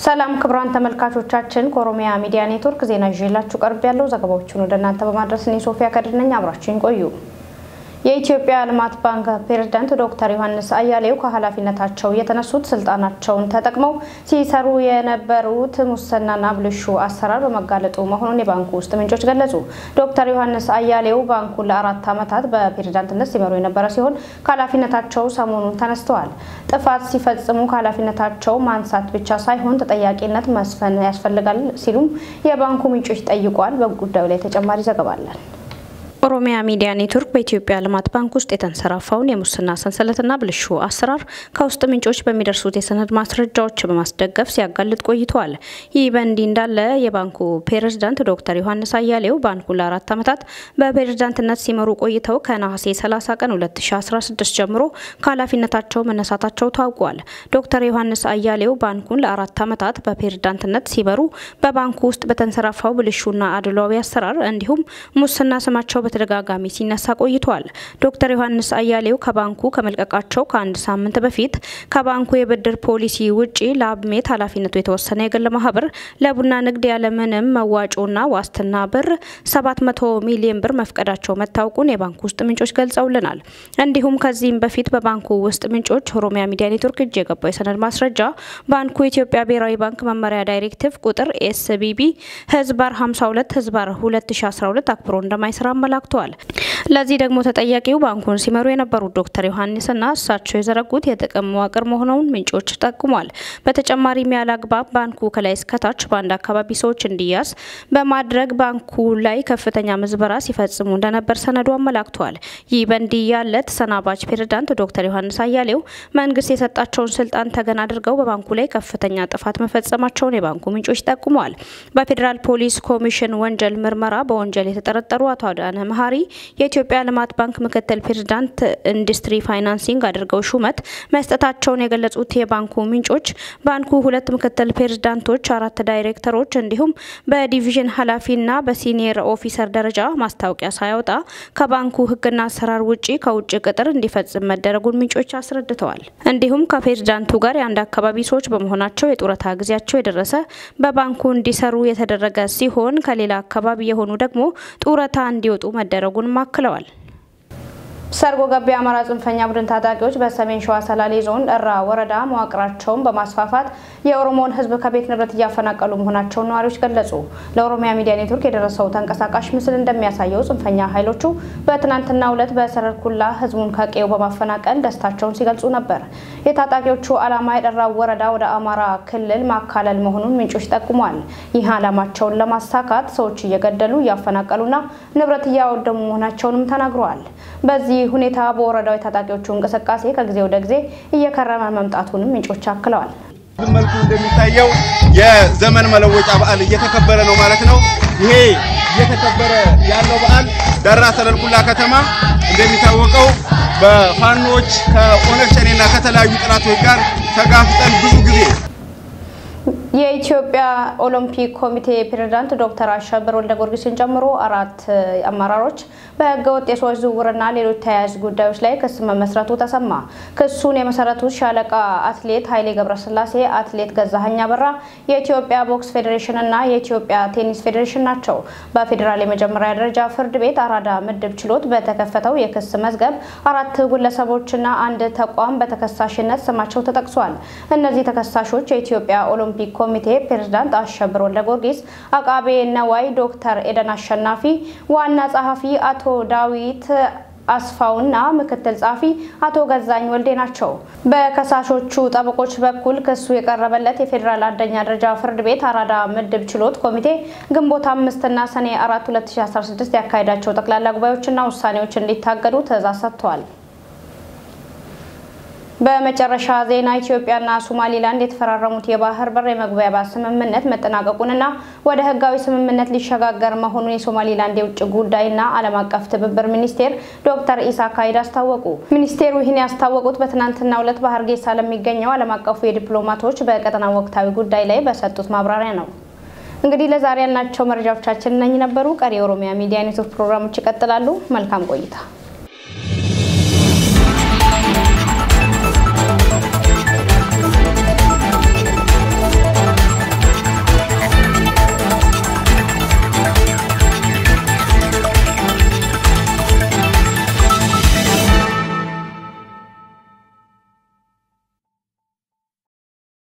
ሰላም ክቡራን ተመልካቾቻችን፣ ከኦሮሚያ ሚዲያ ኔትወርክ ዜና ይዤላችሁ ቀርብ ያለው ዘገባዎቹን ወደ እናንተ በማድረስ እኔ ሶፊያ ከድር ነኝ። አብራችሁን ቆዩ። የኢትዮጵያ ልማት ባንክ ፕሬዝዳንት ዶክተር ዮሐንስ አያሌው ከኃላፊነታቸው የተነሱት ስልጣናቸውን ተጠቅመው ሲሰሩ የነበሩት ሙስናና ብልሹ አሰራር በመጋለጡ መሆኑን የባንኩ ውስጥ ምንጮች ገለጹ። ዶክተር ዮሐንስ አያሌው ባንኩን ለአራት ዓመታት በፕሬዝዳንትነት ሲመሩ የነበረ ሲሆን ከኃላፊነታቸው ሰሞኑን ተነስተዋል። ጥፋት ሲፈጽሙ ከኃላፊነታቸው ማንሳት ብቻ ሳይሆን ተጠያቂነት መስፈን ያስፈልጋል ሲሉም የባንኩ ምንጮች ጠይቋል። በጉዳዩ ላይ ተጨማሪ ዘገባ አለን። ኦሮሚያ ሚዲያ ኔትወርክ በኢትዮጵያ ልማት ባንክ ውስጥ የተንሰራፋውን የሙስና ሰንሰለትና ብልሹ አሰራር ከውስጥ ምንጮች በሚደርሱት የሰነድ ማስረጃዎች በማስደገፍ ሲያጋልጥ ቆይተዋል። ይህ በእንዲህ እንዳለ የባንኩ ፕሬዝዳንት ዶክተር ዮሐንስ አያሌው ባንኩን ለአራት ዓመታት በፕሬዝዳንትነት ሲመሩ ቆይተው ከነሐሴ 30 ቀን 2016 ጀምሮ ከኃላፊነታቸው መነሳታቸው ታውቋል። ዶክተር ዮሐንስ አያሌው ባንኩን ለአራት ዓመታት በፕሬዝዳንትነት ሲመሩ በባንኩ ውስጥ በተንሰራፋው ብልሹና አድሏዊ አሰራር እንዲሁም ሙስና ስማቸው በተደጋጋሚ ሲነሳ ቆይቷል። ዶክተር ዮሐንስ አያሌው ከባንኩ ከመልቀቃቸው ከአንድ ሳምንት በፊት ከባንኩ የብድር ፖሊሲ ውጪ ለአብሜት ኃላፊነቱ የተወሰነ የግል ማህበር ለቡና ንግድ ያለምንም መዋጮና ዋስትና ብር 700 ሚሊዮን ብር መፍቀዳቸው መታወቁን የባንኩ ውስጥ ምንጮች ገልጸውልናል። እንዲሁም ከዚህም በፊት በባንኩ ውስጥ ምንጮች ኦሮሚያ ሚዲያ ኔትወርክ እጅ የገባው የሰነድ ማስረጃ ባንኩ የኢትዮጵያ ብሔራዊ ባንክ መመሪያ ዳይሬክቲቭ ቁጥር ኤስቢቢ ህዝባር 52 ህዝባር 2012 አክብሮ እንደማይሰራ አመላክተዋል። ለዚህ ደግሞ ተጠያቂው ባንኩን ሲመሩ የነበሩት ዶክተር ዮሐንስና እሳቸው የዘረጉት የጥቅም መዋቅር መሆኑን ምንጮች ጠቁሟል። በተጨማሪም ያለ አግባብ ባንኩ ከላይ እስከታች በአንድ አካባቢ ሰዎች እንዲያዝ በማድረግ ባንኩ ላይ ከፍተኛ ምዝበራ ሲፈጽሙ እንደነበር ሰነዱ አመላክቷል። ይህ በእንዲህ ያለ ተሰናባች ፕሬዝዳንት ዶክተር ዮሐንስ አያሌው መንግስት የሰጣቸውን ስልጣን ተገን አድርገው በባንኩ ላይ ከፍተኛ ጥፋት መፈጸማቸውን የባንኩ ምንጮች ጠቁመዋል። በፌዴራል ፖሊስ ኮሚሽን ወንጀል ምርመራ በወንጀል የተጠረጠሩ አቶ አዳነ መሀሪ የኢትዮጵያ ልማት ባንክ ምክትል ፕሬዝዳንት ኢንዱስትሪ ፋይናንሲንግ አድርገው ሹመት መስጠታቸውን የገለጹት የባንኩ ምንጮች ባንኩ ሁለት ምክትል ፕሬዝዳንቶች፣ አራት ዳይሬክተሮች እንዲሁም በዲቪዥን ኃላፊና በሲኒየር ኦፊሰር ደረጃ ማስታወቂያ ሳያወጣ ከባንኩ ሕግና አሰራር ውጪ ከውጭ ቅጥር እንዲፈጽም መደረጉን ምንጮች አስረድተዋል። እንዲሁም ከፕሬዝዳንቱ ጋር የአንድ አካባቢ ሰዎች በመሆናቸው የጡረታ ጊዜያቸው የደረሰ በባንኩ እንዲሰሩ የተደረገ ሲሆን ከሌላ አካባቢ የሆኑ ደግሞ ጡረታ እንዲወጡ መደረጉን አክለዋል። ሰርጎ ገብ የአማራ ጽንፈኛ ቡድን ታጣቂዎች በሰሜን ሸዋ ሰላሌ ዞን እራ ወረዳ መዋቅራቸውን በማስፋፋት የኦሮሞን ሕዝብ ከቤት ንብረት እያፈናቀሉ መሆናቸውን ነዋሪዎች ገለጹ። ለኦሮሚያ ሚዲያ ኔትወርክ የደረሰው ተንቀሳቃሽ ምስል እንደሚያሳየው ጽንፈኛ ኃይሎቹ በትናንትናው ዕለት በሰረር ኩላ ሕዝቡን ከቀዬው በማፈናቀል ደስታቸውን ሲገልጹ ነበር። የታጣቂዎቹ ዓላማ የደራ ወረዳ ወደ አማራ ክልል ማካለል መሆኑን ምንጮች ጠቁሟል። ይህ ዓላማቸውን ለማሳካት ሰዎች እየገደሉ እያፈናቀሉና ንብረት እያወደሙ መሆናቸውንም ተናግረዋል። በዚህ ሁኔታ በወረዳው የታጣቂዎቹ እንቅስቃሴ ከጊዜ ወደ ጊዜ እየከረመ መምጣቱንም ምንጮች አክለዋል። መልኩ እንደሚታየው የዘመን መለወጫ በዓል እየተከበረ ነው ማለት ነው። ይሄ እየተከበረ ያለው በዓል ደራ ሰለልኩላ ከተማ እንደሚታወቀው በፋኖች ከኦነግ ሸኔና ከተለያዩ ጥላቶች ጋር ተጋፍጠን ብዙ ጊዜ የኢትዮጵያ ኦሎምፒክ ኮሚቴ ፕሬዝዳንት ዶክተር አሸብር ወልደ ጊዮርጊስን ጨምሮ አራት አመራሮች በህገወጥ የሰዎች ዝውውርና ሌሎች ተያያዥ ጉዳዮች ላይ ክስ መመስረቱ ተሰማ። ክሱን የመሰረቱት ሻለቃ አትሌት ኃይሌ ገብረስላሴ፣ አትሌት ገዛኸኝ አበራ፣ የኢትዮጵያ ቦክስ ፌዴሬሽን እና የኢትዮጵያ ቴኒስ ፌዴሬሽን ናቸው። በፌዴራል የመጀመሪያ ደረጃ ፍርድ ቤት አራዳ ምድብ ችሎት በተከፈተው የክስ መዝገብ አራት ግለሰቦችና አንድ ተቋም በተከሳሽነት ስማቸው ተጠቅሷል። እነዚህ ተከሳሾች የኢትዮጵያ ኦሎምፒክ ኮሚቴ ፕሬዝዳንት አሸብር ወልደ ጊዮርጊስ፣ አቃቤ ነዋይ ዶክተር ኤደን አሸናፊ፣ ዋና ጸሐፊ አቶ ዳዊት አስፋውና ምክትል ጸሐፊ አቶ ገዛኝ ወልዴ ናቸው። በከሳሾቹ ጠበቆች በኩል ክሱ የቀረበለት የፌዴራል አንደኛ ደረጃ ፍርድ ቤት አራዳ ምድብ ችሎት ኮሚቴ ግንቦት አምስትና ሰኔ አራት 2016 ያካሄዳቸው ጠቅላላ ጉባኤዎችና ውሳኔዎች እንዲታገዱ ትዕዛዝ ሰጥተዋል። በመጨረሻ ዜና ኢትዮጵያና ሶማሊላንድ የተፈራረሙት የባህር በር የመግባቢያ ስምምነት መጠናቀቁንና ወደ ሕጋዊ ስምምነት ሊሸጋገር መሆኑን የሶማሊላንድ የውጭ ጉዳይና ዓለም አቀፍ ትብብር ሚኒስቴር ዶክተር ኢሳክ አይድ አስታወቁ። ሚኒስቴሩ ይህን ያስታወቁት በትናንትናው ዕለት በሀርጌሳ ለሚገኘው ዓለም አቀፉ የዲፕሎማቶች በቀጠና ወቅታዊ ጉዳይ ላይ በሰጡት ማብራሪያ ነው። እንግዲህ ለዛሬ ያልናቸው መረጃዎቻችን እነኝ ነበሩ። ቀሪ የኦሮሚያ ሚዲያ ኔትወርክ ፕሮግራሞች ይቀጥላሉ። መልካም ቆይታ